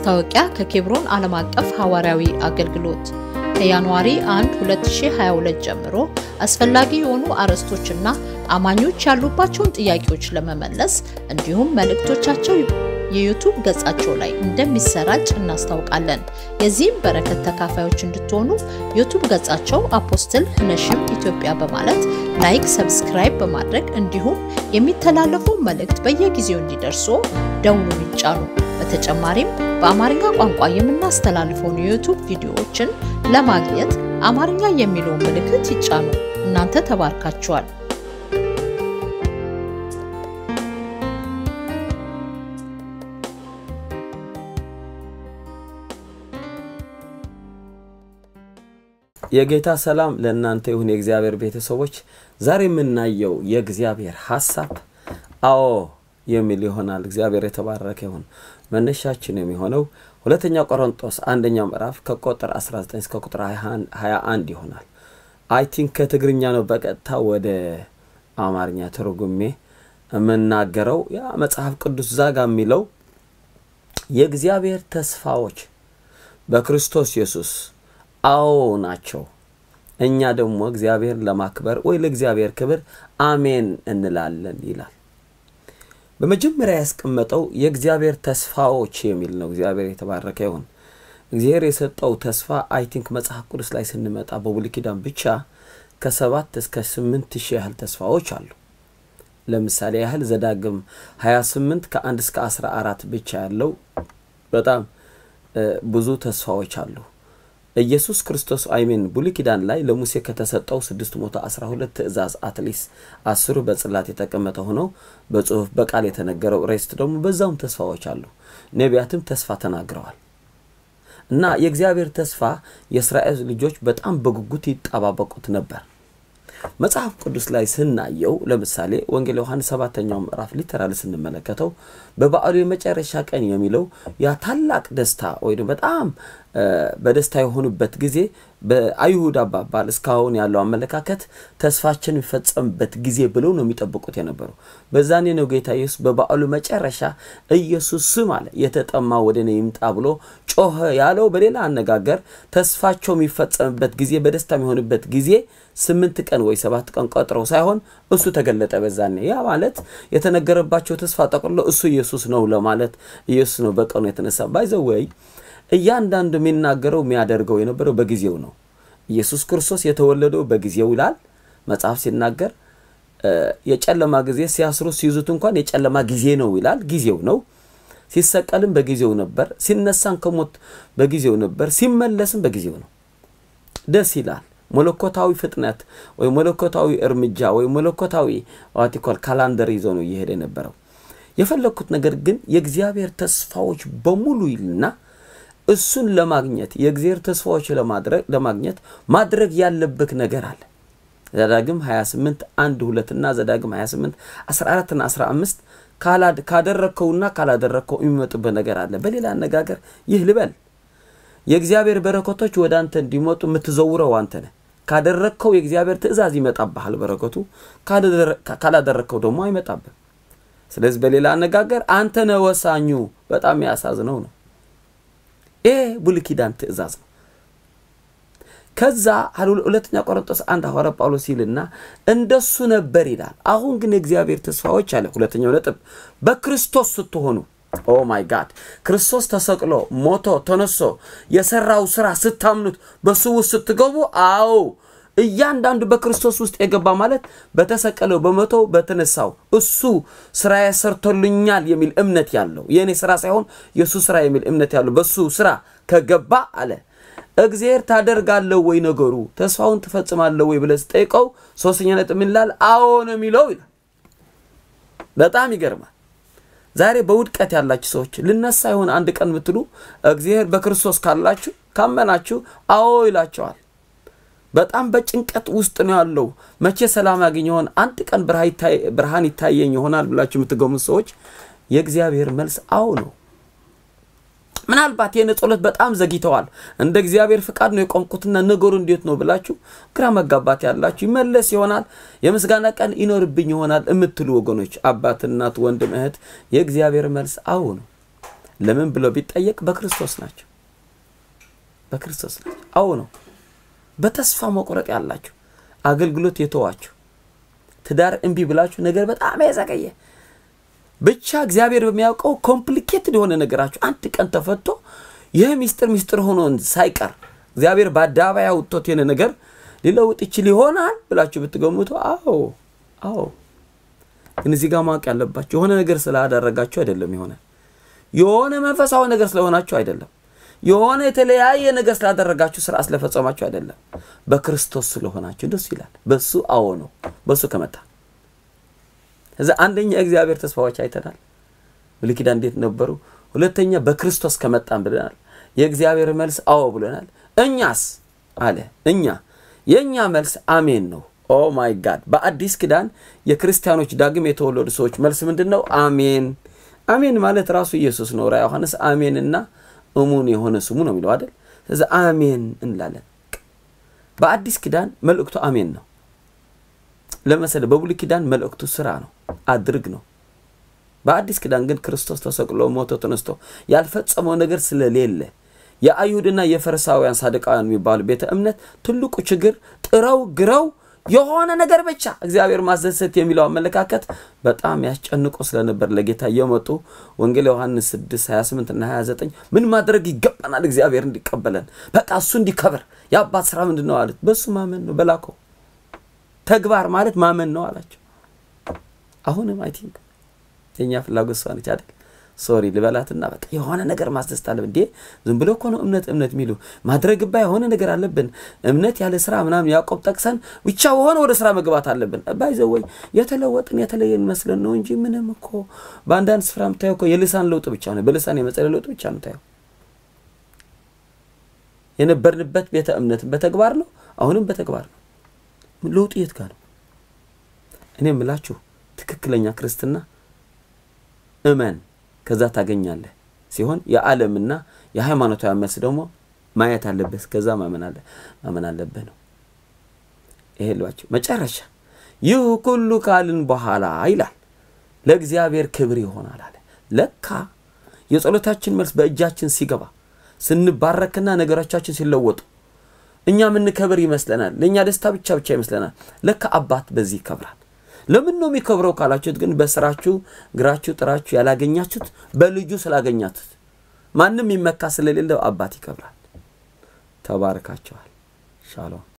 ማስታወቂያ ከኬብሮን ዓለም አቀፍ ሐዋርያዊ አገልግሎት ከጃንዋሪ 1 2022 ጀምሮ አስፈላጊ የሆኑ አርዕስቶችና አማኞች ያሉባቸውን ጥያቄዎች ለመመለስ እንዲሁም መልእክቶቻቸው የዩቱብ ገጻቸው ላይ እንደሚሰራጭ እናስታውቃለን። የዚህም በረከት ተካፋዮች እንድትሆኑ ዩቱብ ገጻቸው አፖስትል ህነሽም ኢትዮጵያ በማለት ላይክ፣ ሰብስክራይብ በማድረግ እንዲሁም የሚተላለፉ መልእክት በየጊዜው እንዲደርሱ ደውሉን ይጫኑ። በተጨማሪም በአማርኛ ቋንቋ የምናስተላልፈውን የዩቱብ ቪዲዮዎችን ለማግኘት አማርኛ የሚለውን ምልክት ይጫኑ። እናንተ ተባርካችኋል። የጌታ ሰላም ለእናንተ ይሁን። የእግዚአብሔር ቤተሰቦች ዛሬ የምናየው የእግዚአብሔር ሀሳብ አዎ የሚል ይሆናል። እግዚአብሔር የተባረከ ይሁን። መነሻችን የሚሆነው ሁለተኛ ቆሮንጦስ አንደኛው ምዕራፍ ከቁጥር 19 እስከ ቁጥር 21 ይሆናል። አይ ቲንክ ከትግርኛ ነው በቀጥታ ወደ አማርኛ ተርጉሜ የምናገረው። ያ መጽሐፍ ቅዱስ ዛጋ የሚለው የእግዚአብሔር ተስፋዎች በክርስቶስ ኢየሱስ አዎ ናቸው። እኛ ደግሞ እግዚአብሔር ለማክበር ወይ ለእግዚአብሔር ክብር አሜን እንላለን ይላል። በመጀመሪያ ያስቀመጠው የእግዚአብሔር ተስፋዎች የሚል ነው። እግዚአብሔር የተባረከ ይሁን። እግዚአብሔር የሰጠው ተስፋ አይ ቲንክ መጽሐፍ ቅዱስ ላይ ስንመጣ በብሉይ ኪዳን ብቻ ከሰባት እስከ ስምንት ሺህ ያህል ተስፋዎች አሉ። ለምሳሌ ያህል ዘዳግም 28 ከአንድ እስከ 14 ብቻ ያለው በጣም ብዙ ተስፋዎች አሉ። ኢየሱስ ክርስቶስ አይሜን ብሉይ ኪዳን ላይ ለሙሴ ከተሰጠው 612 ትእዛዝ አትሊስት አስሩ በጽላት የተቀመጠ ሆነው በጽሁፍ በቃል የተነገረው ሬስት ደግሞ በዛውም ተስፋዎች አሉ። ነቢያትም ተስፋ ተናግረዋል። እና የእግዚአብሔር ተስፋ የእስራኤል ልጆች በጣም በጉጉት ይጠባበቁት ነበር። መጽሐፍ ቅዱስ ላይ ስናየው ለምሳሌ ወንጌል ዮሐንስ ሰባተኛው ምዕራፍ ሊተራል ስንመለከተው በበዓሉ የመጨረሻ ቀን የሚለው ያ ታላቅ ደስታ ወይ በጣም በደስታ የሆኑበት ጊዜ በአይሁድ አባባል እስካሁን ያለው አመለካከት ተስፋችን የሚፈጸምበት ጊዜ ብለው ነው የሚጠብቁት የነበረው። በዛኔ ነው ጌታ ኢየሱስ በበዓሉ መጨረሻ ኢየሱስ ስም አለ የተጠማ ወደ እኔ ይምጣ ብሎ ጮኸ ያለው። በሌላ አነጋገር ተስፋቸው የሚፈጸምበት ጊዜ በደስታ የሚሆንበት ጊዜ ስምንት ቀን ወይ ሰባት ቀን ቆጥረው ሳይሆን እሱ ተገለጠ በዛኔ። ያ ማለት የተነገረባቸው ተስፋ ጠቅልሎ እሱ ኢየሱስ ነው ለማለት ኢየሱስ ነው በቀኑ የተነሳ ባይዘወይ እያንዳንዱ የሚናገረው የሚያደርገው የነበረው በጊዜው ነው። ኢየሱስ ክርስቶስ የተወለደው በጊዜው ይላል መጽሐፍ ሲናገር። የጨለማ ጊዜ ሲያስሩ ሲይዙት እንኳን የጨለማ ጊዜ ነው ይላል። ጊዜው ነው። ሲሰቀልም በጊዜው ነበር። ሲነሳም ከሞት በጊዜው ነበር። ሲመለስም በጊዜው ነው። ደስ ይላል። መለኮታዊ ፍጥነት ወይ መለኮታዊ እርምጃ ወይ መለኮታዊ ዋቲኮል ካላንደር ይዞ ነው እየሄደ የነበረው። የፈለግኩት ነገር ግን የእግዚአብሔር ተስፋዎች በሙሉ ይልና እሱን ለማግኘት የእግዚአብሔር ተስፋዎች ለማድረግ ለማግኘት ማድረግ ያለብህ ነገር አለ። ዘዳግም 28 1 2 እና ዘዳግም 28 14 እና 15 ካደረግከውና ካላደረግከው የሚመጡበት ነገር አለ። በሌላ አነጋገር ይህ ልበል የእግዚአብሔር በረከቶች ወደ አንተ እንዲመጡ የምትዘውረው አንተ ነህ። ካደረግከው የእግዚአብሔር ትእዛዝ ይመጣብሃል በረከቱ፣ ካላደረግከው ደግሞ አይመጣብህ። ስለዚህ በሌላ አነጋገር አንተ ነህ ወሳኙ። በጣም ያሳዝነው ነው። ይሄ ብሉይ ኪዳን ትእዛዝ ነው። ከዛ ሁለተኛ ቆሮንቶስ አንድ ሐዋርያ ጳውሎስ ይልና እንደሱ ነበር ይላል። አሁን ግን የእግዚአብሔር ተስፋዎች አለ። ሁለተኛው ነጥብ በክርስቶስ ስትሆኑ ኦ ማይ ጋድ ክርስቶስ ተሰቅሎ ሞቶ ተነሶ የሰራው ስራ ስታምኑት በሱ ውስጥ ስትገቡ፣ አዎ እያንዳንዱ በክርስቶስ ውስጥ የገባ ማለት በተሰቀለው በሞተው በተነሳው እሱ ስራ ሰርቶልኛል የሚል እምነት ያለው የእኔ ስራ ሳይሆን የእሱ ስራ የሚል እምነት ያለው በሱ ስራ ከገባ አለ እግዚአብሔር ታደርጋለሁ ወይ ነገሩ ተስፋውን ትፈጽማለሁ ወይ ብለህ ስጠይቀው ሶስተኛ ነጥብ ምን ይላል? አዎ ነው የሚለው ይላል። በጣም ይገርማል። ዛሬ በውድቀት ያላችሁ ሰዎች ልነሳ ይሆን አንድ ቀን ብትሉ እግዚአብሔር በክርስቶስ ካላችሁ ካመናችሁ አዎ ይላቸዋል። በጣም በጭንቀት ውስጥ ነው ያለው። መቼ ሰላም ያገኝ ይሆን? አንድ ቀን ብርሃን ይታየኝ ይሆናል ብላችሁ የምትገሙት ሰዎች የእግዚአብሔር መልስ አዎ ነው። ምናልባት የኔ ጸሎት በጣም ዘግይተዋል፣ እንደ እግዚአብሔር ፍቃድ ነው የቆምኩትና ነገሩ እንዴት ነው ብላችሁ ግራ መጋባት ያላችሁ ይመለስ ይሆናል፣ የምስጋና ቀን ይኖርብኝ ይሆናል የምትሉ ወገኖች፣ አባት፣ እናት፣ ወንድም፣ እህት የእግዚአብሔር መልስ አዎ ነው። ለምን ብሎ ቢጠየቅ በክርስቶስ ናቸው። በክርስቶስ ናቸው። አዎ ነው። በተስፋ መቁረጥ ያላችሁ አገልግሎት የተዋችሁ ትዳር እምቢ ብላችሁ ነገር በጣም የዘገየ ብቻ እግዚአብሔር በሚያውቀው ኮምፕሊኬትድ የሆነ ነገራችሁ አንድ ቀን ተፈቶ ይህ ሚስጥር ሚስጥር ሆኖ ሳይቀር እግዚአብሔር በአደባባይ አውጥቶት የሆነ ነገር ሊለውጥ ይችል ይሆናል ብላችሁ ብትገምቱ፣ አዎ አዎ። ግን እዚህ ጋር ማወቅ ያለባችሁ የሆነ ነገር ስላደረጋችሁ አይደለም የሆነ የሆነ መንፈሳዊ ነገር ስለሆናችሁ አይደለም የሆነ የተለያየ ነገር ስላደረጋችሁ ስራ ስለፈጸማችሁ አይደለም። በክርስቶስ ስለሆናችሁ ደስ ይላል። በሱ አዎ ነው። በሱ ከመጣ እዛ አንደኛ የእግዚአብሔር ተስፋዎች አይተናል። ብሉይ ኪዳን እንዴት ነበሩ? ሁለተኛ በክርስቶስ ከመጣን ብለናል። የእግዚአብሔር መልስ አዎ ብለናል። እኛስ አለ እኛ የእኛ መልስ አሜን ነው። ኦ ማይ ጋድ! በአዲስ ኪዳን የክርስቲያኖች ዳግም የተወለዱ ሰዎች መልስ ምንድን ነው? አሜን። አሜን ማለት ራሱ ኢየሱስ ነው። ራ ዮሐንስ አሜንና እሙን የሆነ ስሙ ነው የሚለው አይደል? ስለዚህ አሜን እንላለን። በአዲስ ኪዳን መልእክቱ አሜን ነው። ለመሰለ በብሉይ ኪዳን መልእክቱ ስራ ነው፣ አድርግ ነው። በአዲስ ኪዳን ግን ክርስቶስ ተሰቅሎ ሞቶ ተነስቶ ያልፈጸመው ነገር ስለሌለ የአይሁድና የፈሪሳውያን ሳድቃውያን የሚባሉ ቤተ እምነት ትልቁ ችግር ጥረው ግረው የሆነ ነገር ብቻ እግዚአብሔር ማስደሰት የሚለው አመለካከት በጣም ያስጨንቆ ስለነበር ለጌታ እየመጡ ወንጌል ዮሐንስ 6 28 እና 29 ምን ማድረግ ይገባናል እግዚአብሔር እንዲቀበለን በቃ እሱ እንዲከብር የአባት ስራ ምንድን ነው አሉት። በሱ ማመን ነው በላከው ተግባር ማለት ማመን ነው አላቸው። አሁንም አይ ቲንክ የእኛ ፍላጎት እሷ ነች አይደል? ሶሪ ልበላትና በቃ የሆነ ነገር ማስደስት አለብን። እንዴ ዝም ብሎ እኮ ነው እምነት እምነት የሚሉ ማድረግባ የሆነ ነገር አለብን። እምነት ያለ ስራ ምናምን ያዕቆብ ጠቅሰን ብቻ የሆነ ወደ ስራ መግባት አለብን። ባይዘወይ የተለወጥን የተለየን መስለን ነው እንጂ ምንም እኮ በአንዳንድ ስፍራ የምታየው እኮ የልሳን ለውጥ ብቻ ነው። በልሳን የመጸለይ ለውጥ ብቻ ነው የምታየው። የነበርንበት ቤተ እምነትን በተግባር ነው፣ አሁንም በተግባር ነው። ለውጡ የት ጋር ነው? እኔ የምላችሁ ትክክለኛ ክርስትና እመን ከዛ ታገኛለህ ሲሆን የዓለምና የሃይማኖታዊ መልስ ደግሞ ማየት አለብህ፣ ከዛ ማመን አለብህ ነው። ይሄ ልባቸው መጨረሻ ይህ ሁሉ ካልን በኋላ ይላል ለእግዚአብሔር ክብር ይሆናል አለ። ለካ የጸሎታችን መልስ በእጃችን ሲገባ ስንባረክና ነገሮቻችን ሲለወጡ እኛ የምንከብር ይመስለናል። ለእኛ ደስታ ብቻ ብቻ ይመስለናል። ለካ አባት በዚህ ይከብራል። ለምን ነው የሚከብረው ካላችሁት ግን በስራችሁ ግራችሁ ጥራችሁ ያላገኛችሁት በልጁ ስላገኛችሁት ማንም ይመካ ስለሌለው አባት ይከብራል። ተባርካቸዋል። ሻሎም